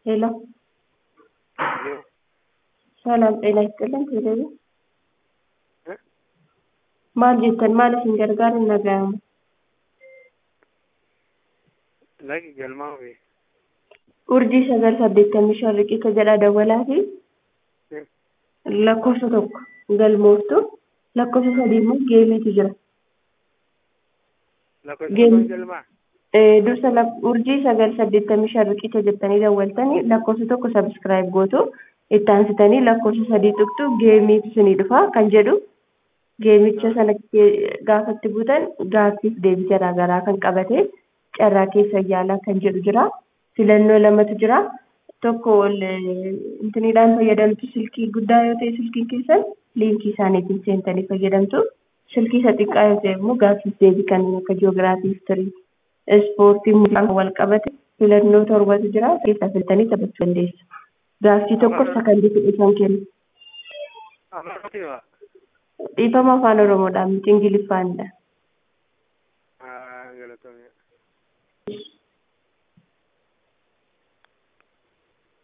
ሄሎ ሄሎ ሰላም ጤና ይስጥልን ቴሌቪ እ? maal jettan maal isin gargaaru hin dhaga'amu lagi galmaa fi urjii sagal saddeettamii shan riqicha jedha dawalaa fi lakkoofsa tokko galmooftu lakkoofsa sadii immoo geemiitu jira lakkoofsa Gem- galmaa Eh, dursa lak- urjii sagal saddeettamii shan riqicha jettanii dawwaltanii lakkoofsa tokko sabskiraayib gootu itti aansitanii lakkoofsa sadii tuqtu geemiitu isinii dhufa kan jedhu geemicha sana ke- gaafatti buutan gaaffiif deebii garaagaraa kan qabate carraa keessa yaalaa kan jedhu jira filannoo lamatu jira tokko ol eh, intiniidhaan fayyadamtu silkii guddaa yoo ta'e silkiin keessan liinkii isaaniitiin seentanii fayyadamtu silkii isa xiqqaa yoo ta'e immoo gaaffiif deebii kan akka jiyoogiraafii histirii ispoortii muuziqaan wal qabate filannoo torbatu jira keessaa filtanii taphachuu dandeessu gaaffii tokko sakandii kudha shan kennu amaratti maa dhiifama afaan oromoodhaan miti ingiliffaanidha galatoomee